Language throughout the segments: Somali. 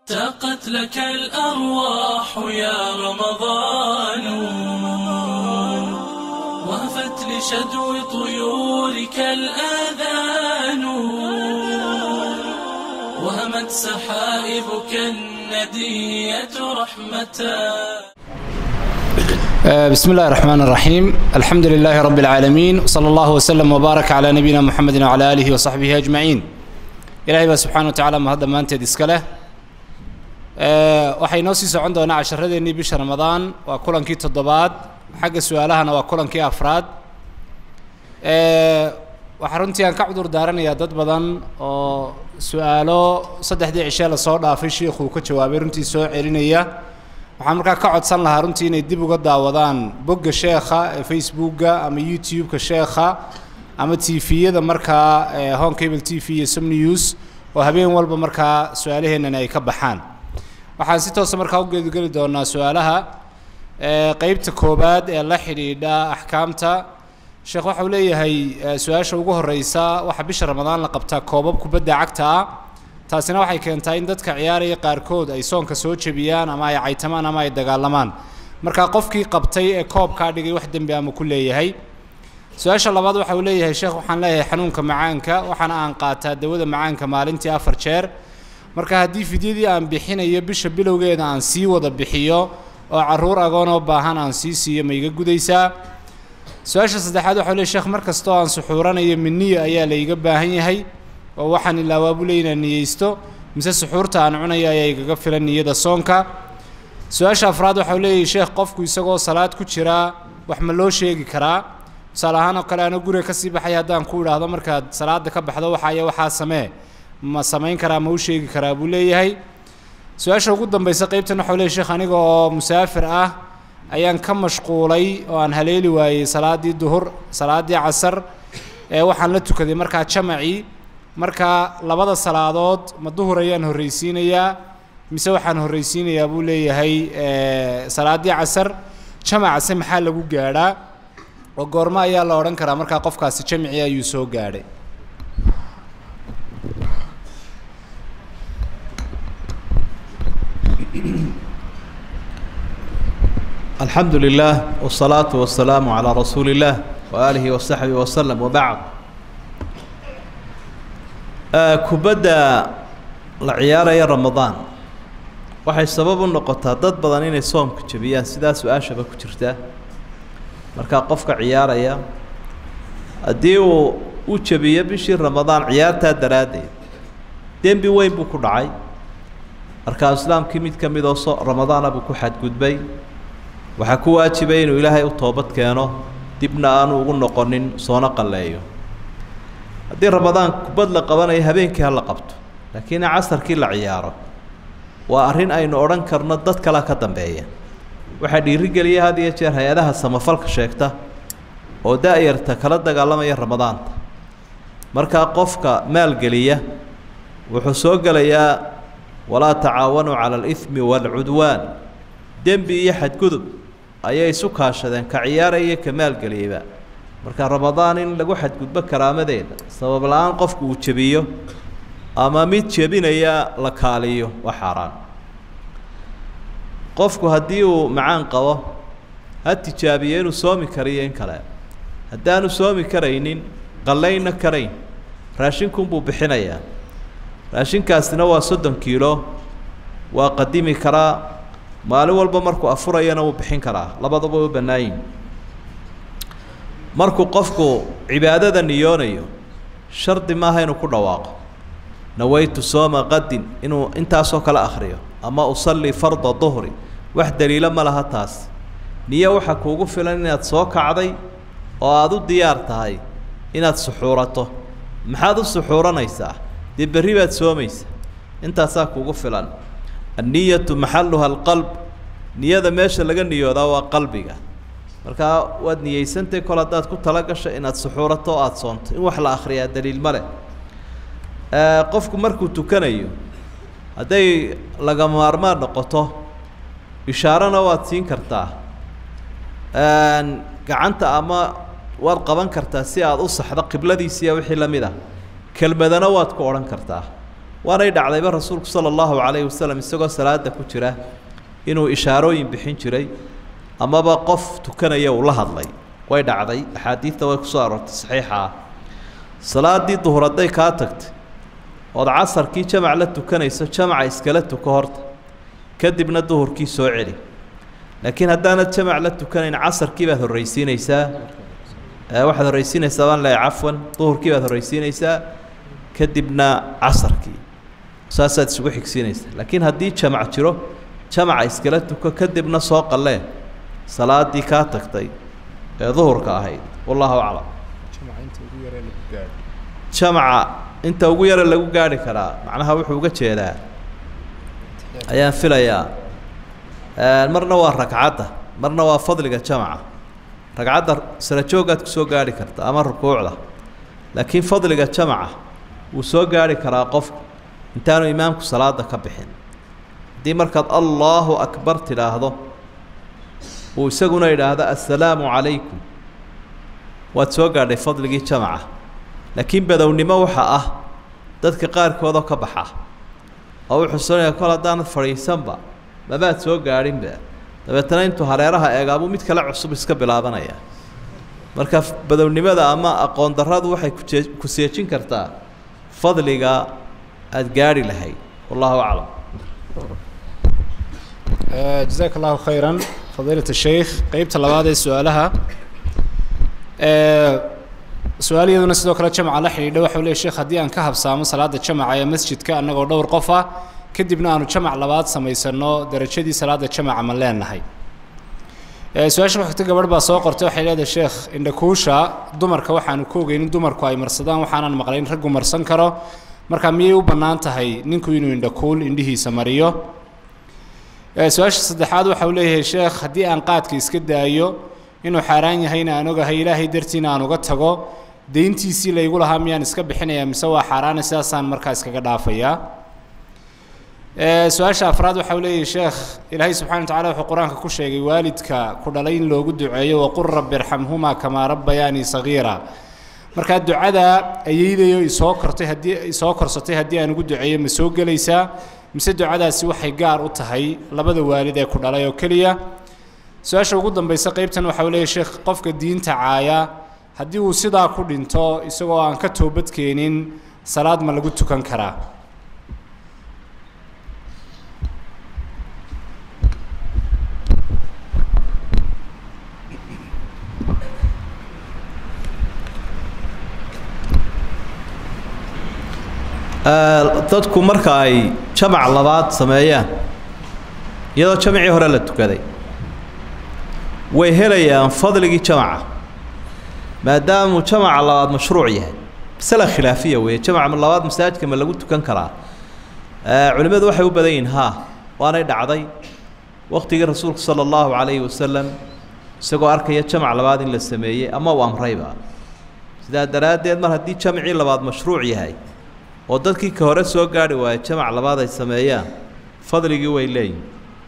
تاقت لك الأرواح يا رمضان وهفت لشدو طيورك الآذان وهمت سحائبك الندية رحمة بسم الله الرحمن الرحيم الحمد لله رب العالمين وصلى الله وسلم وبارك على نبينا محمد وعلى آله وصحبه أجمعين إلهي بقى سبحانه وتعالى ما هذا ما أنت ديسكله waxay noo sii socon doonaa casharadeenii bisha ramadaan waa kulankii toddobaad xagga su-aalahana waa kulankii afraad waxaa runtii aan ka cudur daaranayaa dad badan oo su-aalo saddexdii cishee lasoo dhaafay shiikhuu ka jawaabay runtii soo celinaya waxaan markaa ka codsan lahaa runtii inay dib uga daawadaan bogga sheekha ee facebookga ama youtube-ka sheekha ama tviyada markaa home cable t v iyo som news oo habeen walba markaa su-aalaheennan ay ka baxaan waxaan si toosa markaa u geedgeli doonaa su-aalaha qeybta koowaad ee la xidhiidha axkaamta sheekh waxau leeyahay su-aasha ugu horeysa waxaa bisha ramadaan la qabtaa koobab kubadda cagta ah taasina waxay keentaa in dadka ciyaaraya qaarkood ay soonka soo jebiyaan ama ay caytamaan ama ay dagaalamaan markaa qofkii qabtay ee koobkaa dhigay wax dembi ama ku leeyahay su-aasha labaad waxa uu leeyahay sheekh waxaan leeyahay xanuunka macaanka waxaana aan qaataa dawada macaanka maalintii afar jeer marka haddii fidyadii aan bixinayo bisha bilowgeeda aan sii wada bixiyo oo carruur agoonoo baahan aan sii siiyo ma iga gudaysaa su-aasha saddexaad waxau leey sheekh mar kastoo aan suxuuranayo miniyo ayaa layga baahan yahay oo waxaan ilaawaabu leey inaan niyeysto mise suxuurta aan cunayo ayaa igaga filan niyada soonka su-aasha afraad waxau leeyahay sheekh qofku isagoo salaad ku jiraa wax ma loo sheegi karaa tusaale ahaan oo kale ana guriga kasii baxay haddaan ku idhaahdo markaad salaada ka baxdo waxaaya waxaa samee ma samayn karaa ma u sheegi karaa buu leeyahay su-aasha ugu dambaysa qeybtan waxau leeyahy sheekh aniga oo musaafir ah ayaan ka mashquulay oo aan haleeli waayey salaaddii duhur salaaddii casar ee waxaan la tukaday markaa jamacii markaa labada salaadood ma duhur ayaan horreysiinayaa mise waxaan horreysiinayaa buu leeyahay salaaddii casar jamacase maxaa lagu gaadhaa oo goormo ayaa la odhan karaa markaa qofkaasi jamicii ayuu soo gaadhay alxamdu lilah wالsalaaةu wasalaamu calىa rasuuli اllah waaalihi wasaxbihi waslem wabacd kubadda la ciyaaraya ramadaan waxay sabab u noqotaa dad badan inay soomka jebiyaan sidaa su-aashaba ku jirta markaa qofka ciyaaraya haddii uu u jebiyo bishii ramadaan ciyaartaa daraaddeed dembi weyn buu ku dhacay markaa islaamkii mid ka midoo so ramadaana buu ku xadgudbay waxaa ku waajibay inuu ilaahay u toobad keeno dibna aanu ugu noqonin soona qalleeyo haddii ramadaan kubad la qabanayo habeenkii ha la qabto laakiin in casarkii la ciyaaro waa arrin aynu odhan karno dad kalea ka dambeeya waxaa dhiirigeliya had iyo jeer hay-adaha samafalka sheegta oo da-yarta kala dagaalamaya ramadaanta markaa qofka maalgeliya wuxuu soo gelayaa walaa tacaawanuu cala alihmi waalcudwaan dembi iyo xadgudub ayay isu kaashadeen ka ciyaaraya ka maalgeliyeyba marka ramadaan in lagu xadgudbo karaamadeeda sabab la-aan qofku uu jebiyo ama mid jebinaya la kaaliyo waa xaaraan qofku haddii uu macaan qabo ha tijaabiyo inuu soomi kariyo in kale haddaanu soomi karaynin qallaynna karayn raashinkunbuu bixinayaa raashinkaasina waa soddon kiilo waa qadimi karaa maalin walba markuu afurayana wuu bixin karaa labadaba u bannaayin markuu qofku cibaadada niyoonayo shardi maaha inuu ku dhawaaqo nawaytu sooma qadin inuu intaasoo kale akhriyo ama usallii farda duhri wax daliilo ma laha taas niyo waxaa kuugu filan inaad soo kacday oo aada u diyaar tahay inaad suxuurato maxaad u suxuuranaysaa dee berri baad soomaysa intaasaa kuugu filan anniyatu maxaluha alqalb niyada meesha laga niyoodaa waa qalbiga markaa waad niyeysantay kol haddaad ku tala gasho inaad suxuurato o aada soonto in wax la akhriyaa daliil ma leh qofku markuu tukanayo hadday laga maarmaan noqoto ishaarana waad siin kartaa gacanta ama waad qaban kartaa si aada u saxdo qibladiisiiya wixii la mid ah kelmadana waad ku odhan kartaa waanay dhacdayba rasuulku sala allahu calayhi wasalam isagoo salaada ku jira inuu ishaarooyin bixin jiray amaba qof tukanaya uu la hadlay way dhacday axaadiidta way ku soo aroortay saxiixa ah salaaddii duhur hadday kaa tagtay ood casarkii jamac la tukanayso jamaca iskala tuko horta kadibna duhurkii soo celi laakiin haddaanad jamac la tukanayn casarkii baad horraysiinaysaa waxaad horraysiinaysaa baan leehay cafwan duhurkii baad horraysiinaysaa kadibna casarkii saasaad isugu xigsiinaysaa laakiin haddii jamac jiro jamaca iskala tuko kadibna soo qallee salaaddii kaa tagtay ee duhurka ahayd wallahu aclam jamaca inta ugu yara lagu gaarhi karaa macnaha wuxuu uga jeedaa ayaan filayaa marna waa ragcadda marna waa fadliga jamaca ragcadda sara joogaad ku soo gaarhi karta ama rukuucda laakiin fadliga jamaca wuu soo gaarhi karaa qofku intaanu imaamku salaada ka bixin haddii markaad allaahu akbar tidhaahdo uu isaguna idhaahdo assalaamu calaykum waad soo gaadhay fadligii jamaca laakiin badownimo waxaa ah dadka qaarkoodoo ka baxa oo wuxuu sonaya kol haddaanad fadhiisanba mabaad soo gaadhinba dabeetana intuu hareeraha eegaabuu mid kale cusub iska bilaabanaya marka badownimada ama aqoon darradu waxay kujee ku seejin kartaa fadliga aada gaadhi lahayd wallahu aclam jazaaka allahu khayran fadiilat sheikh qeybta labaad ee su-aalaha su-aal iyaduna sidoo kale jamca la xidhiidha waxau leey sheekh haddii aan ka habsaamo salaada jamaca ee masjidka annagoo dhowr qof ah kadibna aanu jamac labaad samaysano darajadii salaada jamaca ma leenahay su-aasha waxagta gabadh baa soo qortay waxay leedahay sheekh indhakuusha dumarka waxaanu ka ogeynin dumarku ay marsadaan waxaanan maqlayn raggu marsan karo marka miyay u bannaan tahay ninku inuu indhakuul indhihiisa mariyo su-aasha saddexaad waxau leeyahay sheekh haddii aan qaadka iska daayo inuu xaaraan yahayna aan ogahay ilaahay dartiina aan uga tago deyntiisii laygu lahaa miyaan iska bixinayaa mise waa xaaraana sidaasaan markaa iskaga dhaafayaa su-aasha afraad waxau leeyahay sheekh ilaahay subxana wa tacala wuxuu qur-aanka ku sheegay waalidka ku dhalay in loogu duceeyo waqul rabbi irxamhumaa kamaa rabbayaanii sagiira markaa ducada ayeydayo isoo kortay haddii isoo korsatay haddii aan ugu duceeyo ma soo gelaysaa mise ducadaasi waxay gaar u tahay labada waalid ee ku dhalay oo keliya su-aasha ugu dambaysa qeybtan waxau leeyahy sheekh qofka diinta caaya haddii uu sidaa ku dhinto isagoo aan ka toobadkeenin salaad ma lagu tukan karaa dadku marka ay jamac labaad sameeyaan iyadoo jamacii hore la tukaday way helayaan fadligii jamaca maadaamuu jamaca labaad mashruuc yahay masala khilaafiya weeye jamaca labaad masaajidka ma lagu tukan karaa culimmadu waxay u badan yihiin haa waanay dhacday waqtigii rasuulku sala allahu calayhi wasalam isagoo arkaya jamac labaad in la sameeyey ama uu amrayba sidaa daraaddeed mar haddii jamacii labaad mashruuc yahay oo dadkii ka hore soo gaadhi waayo jamac labaad ay sameeyaan fadligii way leeyihin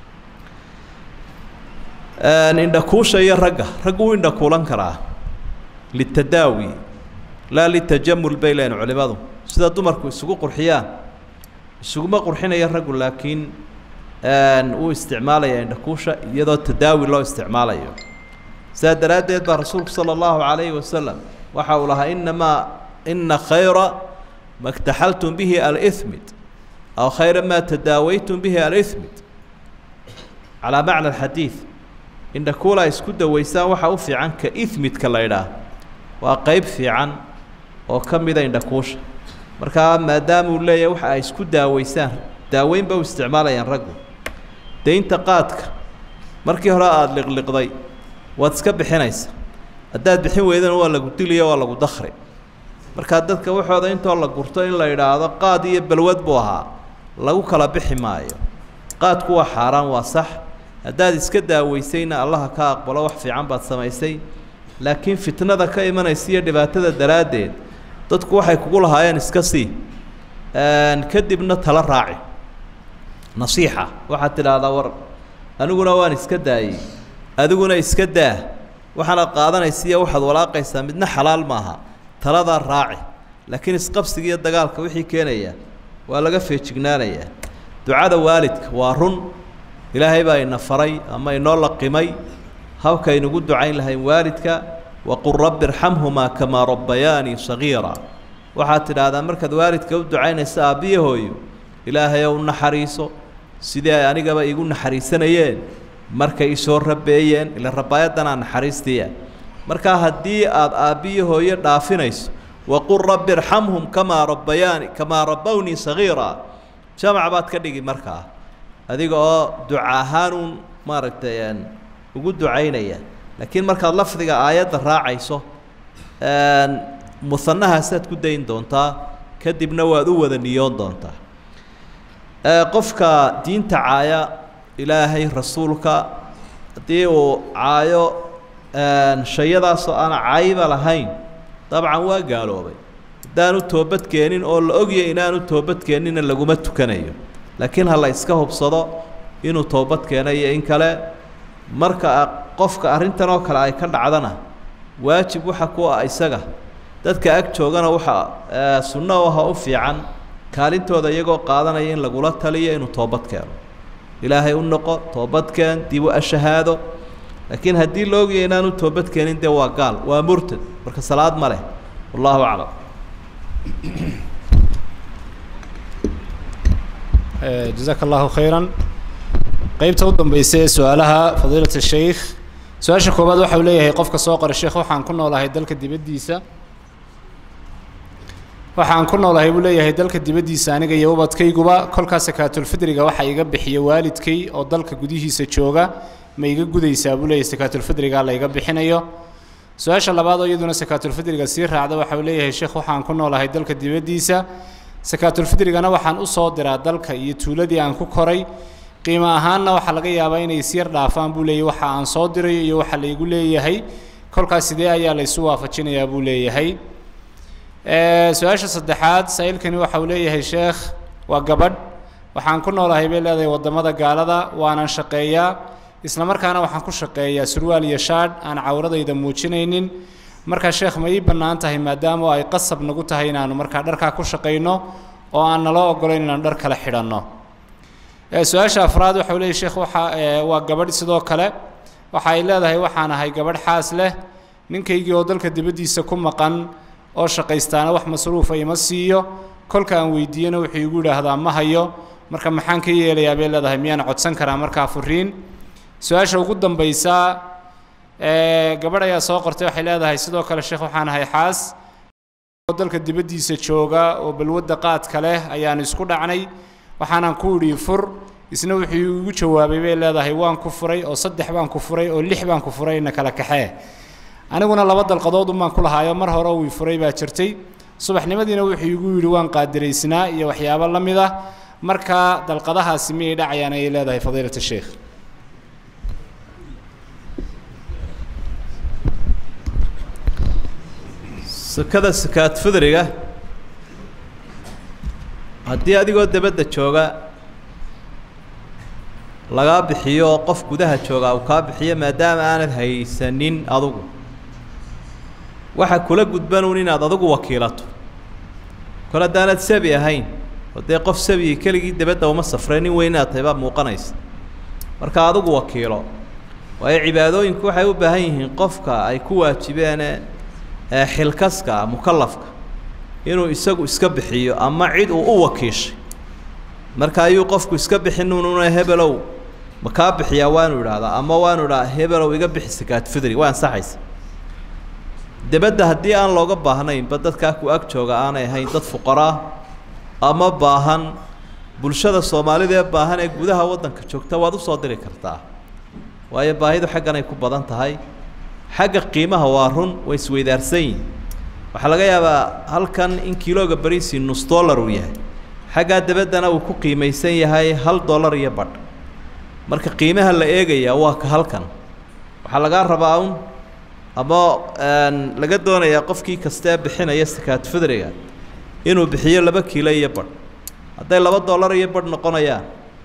indhakuusha iyo ragga raggu wuu indhakuulan karaa litadaawi laa litajamul bay leeyihin culimmadu sida dumarku isugu qurxiyaan isuguma qurxinaya raggu laakiin wuu isticmaalaya indhakuusha iyadoo tadaawi loo isticmaalayo sidaa daraaddeed baa rasuulku sala allahu calayhi wasalam waxa uu lahaa inamaa ina khayra ma اktaxaltum bihi almid aw khayra ma tadaawaytum bihi almid calaa macna alxadiid indhakuula isku dawaysaan waxaa u fiican ka imidka la ydhaah waa qeyb fiican oo ka mida indhakuusha markaa maadaamuu leeyahay waxa ay isku daaweysaan daaweynba u isticmaalayaan raggu daynta qaadka markii hore aada liqliqday waad iska bixinaysa haddaad bixin weydana waa lagu diliyo waa lagu dakri markaa dadka waxooda intoo la gurto in la yidhaahdo qaad iyo balwad buu ahaa lagu kala bixi maayo qaadku waa xaaraan waa sax haddaad iska daaweysayna allaha ka aqbalo wax fiican baad samaysay laakiin fitnada ka imanaysa iyo dhibaatada daraaddeed dadku waxay kugu lahaayeen iska sii kadibna tala raaci nasiixa waxaad tidhaahdaa war aniguna waan iska daayey adiguna iska daa waxaanaad qaadanaysa iyo waxaad walaaqaysaa midna xalaal maaha taladaa raaci laakiin isqabsiga iyo dagaalka wixii keenaya waa laga feejignaanayaa ducada waalidka waa run ilaahay baa ina faray ama inoo laqimay habkaynugu ducayn lahayn waalidka waqul rabbi irxamhumaa kamaa rabbayaanii sagiira waxaad tidhaahdaa markaad waalidka u ducaynaysa aabbiya hooyo ilaahay ou naxariiso sidii ay anigaba iigu naxariisanayeen markay isoo rabeeyeen ila rabaayadanaa naxariistiia markaa haddii aad aabbiyo hooyo dhaafinayso waqul rabbi irxamhum kamaa rabbayaani kamaa rabbownii sagiira jamac baad ka dhigi markaa adiga oo duca ahaanuun maaragtay ugu ducaynaya laakiin markaad lafdiga aayadda raacayso musanahaasaad ku dayn doontaa kadibna waad u wada niyoon doontaa qofka diinta caaya ilaahay rasuulka haddii uu caayo shayadaasoo aan cayba lahayn dabcan waa gaaloobay haddaanu toobadkeenin oo la ogya inaanu toobadkeenina laguma tukanayo laakiin ha la iska hubsado inuu toobad keenayo in kale marka qofka arrintan oo kale ay ka dhacdana waajib waxa ku ah isaga dadka ag joogana waxa sunno u aha u fiican kaalintooda iyagoo qaadanaya in lagula taliyo inuu toobad keeno ilaahay u noqo toobadkeen dib u ashahaado laakiin haddii la ogaya inaanu toobad keenin dee waa gaal waa murtad marka salaad ma leh wallahu aclam jazaaka allahu khayran qeybta u dambaysa ee su-aalaha fadiilat sheikh su-aasha koowaad waxa uu leeyahay qofka soo qora sheekh waxaan ku noolahay dalka dibaddiisa waxaan ku noolahay buu leeyahay dalka dibaddiisa aniga iyo ubadkayguba kolkaa sakaatulfidriga waxa iga bixiya waalidkay oo dalka gudihiisa jooga ma iga gudaysaa buu leeyahay sakaatulfidriga la iga bixinayo su-aasha labaad oo iyaduna sakaatulfidriga sii raacda waxa uu leeyahay sheekh waxaan ku noolahay dalka dibaddiisa sakaatulfidrigana waxaan usoo diraa dalka iyo tuuladii aan ku koray qiimo ahaanna waxaa laga yaabaa inay isyar dhaafaan buu leeyahay waxa aan soo dirayo iyo waxa laygu leeyahay kolkaas sidee ayaa laysu waafajinayaa buu leeyahay su-aasha saddexaad saa-iilkani waxa uu leeyahay sheekh waa gabadh waxaan ku noolahay bay leedahay waddamada gaalada waanan shaqeeyaa isla markaana waxaan ku shaqeeyaa surwaal iyo shaadh aan cawradayda muujinaynin markaa sheekh ma ii bannaan tahay maadaama ay qasab nagu tahay inaanu markaa dharkaa ku shaqayno oo aan naloo ogolayn inaanu dhar kale xidhanno su-aasha afraad waxa uu leeyahy sheekh waxa waa gabadh sidoo kale waxa ay leedahay waxaan ahay gabadh xaas leh ninkaygii oo dalka dibaddiisa ku maqan oo shaqaystaana wax masruufa ima siiyo kolka aan weydiiyena wuxuu igu yidhaahdaa ma hayo marka maxaan ka yeelayaa bay leedahay miyaan codsan karaa markaa furiin su-aasha ugu dambaysa gabadh ayaa soo qortay waxay leedahay sidoo kale sheekh waxaan ahay xaas oo dalka dibaddiisa jooga oo balwadda qaadka leh ayaan isku dhacnay waxaanan ku idhi fur isna wuxuu igu jawaabay bay leedahay waan ku furay oo saddex baan ku furay oo lix baan ku furay ina kala kaxee aniguna laba dalqadood unbaan ku lahaayo mar hore wii furay baa jirtay subaxnimadiina wuxuu igu yidhi waan qaadiraysnaa iyo waxyaabo la mid ah marka dalqadahaasi miyay dhacayaan ayay leedahay fadiilat sheikh sakada sakaad fidriga haddii adigoo dabadda jooga lagaa bixiyo oo qof gudaha jooga uu kaa bixiyo maadaama aanad haysanin adugu waxa kula gudbanuun inaad adugu wakiilato kol haddaanad sabi ahayn oo dee qof sabiyi keligii dabadda uma safray nin weyn inaad tahay baa muuqanaysa marka adugu wakiilo waayo cibaadooyinku waxay u baahan yihiin qofka ay ku waajibeene xilkaska mukalafka inuu isagu iska bixiyo ama cid uu u wakiishay marka ayuu qofku iska bixin ununa hebelow ma kaa bixiyaa waanu idhaahdaa ama waanu idhaha hebelow iga bixi sakaad fidri waa ansaxaysa debadda haddii aan looga baahnaynba dadkaa ku ag jooga aanay ahayn dad fuqaraa ama baahan bulshada soomaalida ee baahan ee gudaha waddanka joogta waad usoo diri kartaa waayo baahidu xaggan ay ku badan tahay xagga qiimaha waa run way isweydaarsan yihin waxaa laga yaabaa halkan in kilooga bariisi nus dollar uu yahay xaggaa dabaddana uu ku qiimaysan yahay hal dollar iyo badh marka qiimaha la eegayaa waa ka halkan waxaa lagaa rabaa un ama laga doonayaa qofkii kastee bixinaya sakaad fidriga inuu bixiyo laba kiilo iyo badh hadday laba dollar iyo badh noqonayaan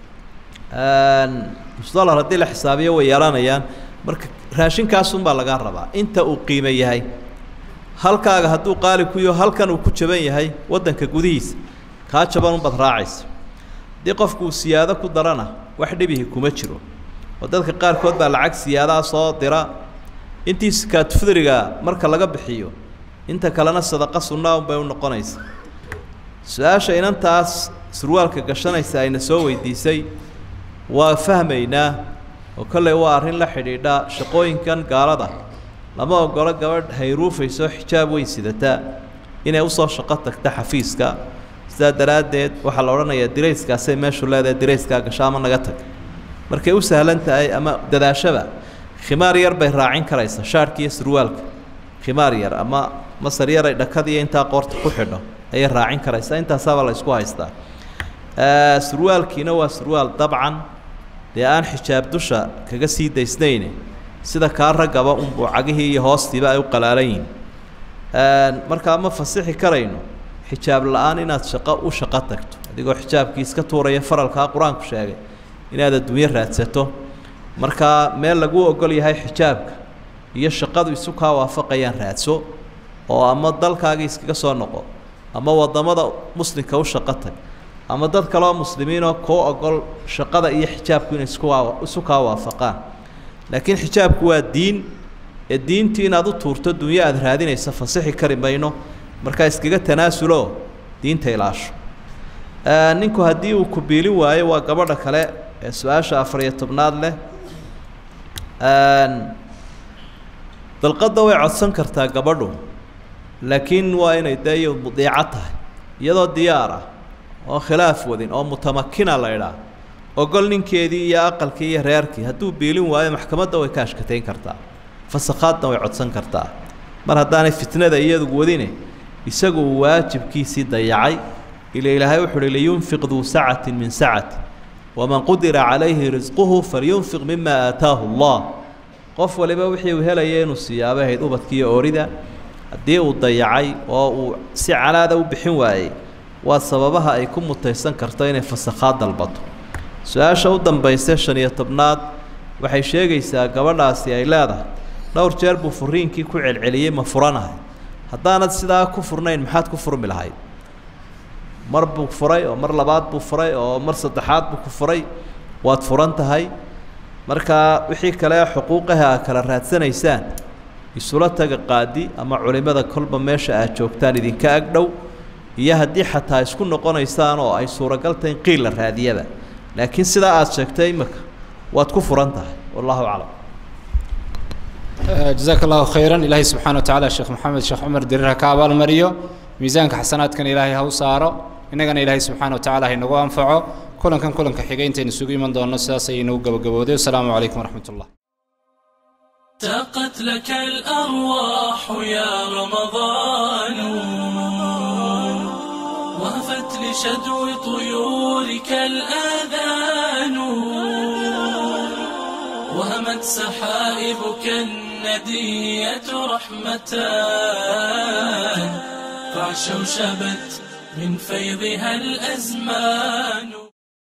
nus dollar haddii la xisaabiyo way yeelanayaan marka raashinkaasunbaa lagaa rabaa inta uu qiimo yahay halkaaga hadduu qaali ku yaho halkan uu ku jaban yahay waddanka gudihiisa kaa jaban unbaad raacaysa haddii qofku uu siyaado ku darana wax dhibihi kuma jiro oo dadka qaarkood baa lacag siyaadaha soo dira intii sakaatufdriga marka laga bixiyo inta kalena sadaqa sunnaa unbay u noqonaysa su-aasha inantaas surwaalka gashanaysa ayna soo weydiisay waa fahmaynaa oo kolley waa arrin la xidhiidha shaqooyinkan gaalada lama ogolo gabadh hayruufayso xijaab weyn sidataa inay usoo shaqo tagta xafiiska sidaa daraaddeed waxaa la odhanayaa dirayskaasay meeshu leedahay dirayskaa gasho ama naga tag markay u sahlan tahay ama dadaashaba khimaar yar bay raacin karaysa shaarhka iyo surwaalka khimaar yar ama masar yar ay dhakadiiyo intaa qoorta ku xidho ayay raacin karaysaa intaasaabaa la isku haystaa surwaalkiina waa surwaal dabcan dee aan xijaab dusha kaga sii daysnayne sida kaa raggaba unbuu cagihii iyo hoostiiba ay u qalaalan yihin markaa ma fasixi karayno xijaab la-aan inaad shaqo u shaqo tagto adigoo xijaabkii iska tuuraya faralkaa qur-aanku sheegay inaad adduunyo raadsato markaa meel laguu ogol yahay xijaabka iyo shaqadu isu kaa waafaqayaan raadso oo ama dalkaagii iskaga soo noqo ama waddamada muslimka u shaqo tag ama dad kaleoo muslimiinoo kuu ogol shaqada iyo xijaabku inay iskuwaa isu kaa waafaqaan laakiin xijaabku waa diin ee diintii inaad u tuurto dunyo aada raadinaysa fasixi kari mayno markaa iskaga tanaasulo diinta ilaasho ninku haddii uu ku biilin waayo waa gabadha kale ee su-aasha afariyo tobnaad leh dalqadda way codsan kartaa gabadhu laakiin waa inay dee iyo mudiico tahay iyadoo diyaar ah oo khilaaf wadin oo mutamakina la idhaah ogol ninkeedii iyo aqalkii iyo reerkii hadduu biilin waayo maxkamadda way ka ashkatayn kartaa fasakhaadna way codsan kartaa mar haddaanay fitnada iyadu wadine isagu uu waajibkiisii dayacay ila ilaahay wuxu uhi liyunfiq duu sacatin min sacati waman qudira calayhi risquhu falyunfiq mima aataahu allah qof waliba wixii uu helaya inuu siyaabo ahayd ubadkiiyo oorida haddii uu dayacay oo uu si calaada u bixin waayey waa sababaha ay ku mutaysan karto inay fasakhaad dalbato su-aasha u dambaysa shan iyo tobnaad waxay sheegaysaa gabadhaasi ay leedahay dhowr jeer buu furiinkii ku celceliyey ma furanahay haddaanad sidaa ku furnayn maxaad ku furmi lahayd mar buu furay oo mar labaad buu furay oo mar saddexaad buu ku furay waad furan tahay markaa wixii kale xuquuqaha aad kala raadsanaysaan isula taga qaadi ama culimmada kolba meesha aad joogtaan idinka ag dhow iyo haddii xataa isku noqonaysaan oo ay suuragal tahay in qiil la raadiyaba laakiin sidaa aada sheegtay imika waad ku furan tahay wallahu aclam jazaaka allahu khayran ilaahay subxana wa tacaala sheekh maxamed sheekh cumar dirir ha ka abaalmariyo miisaanka xasanaadkan ilaahay ha u saaro innagana ilaahay subxaana wa tacala ha inagu anfaco kulankan kulanka xigay intaynu isugu iman doonno sidaas ayay inagu gabagabowday wasalaamu calaykum waraxmat ullah تقت لك الأرواح يا رمضان وهفت لشدو طيورك الآذان وهمت سحائبك الندية رحمة فعشوشبت من فيضها الأزمان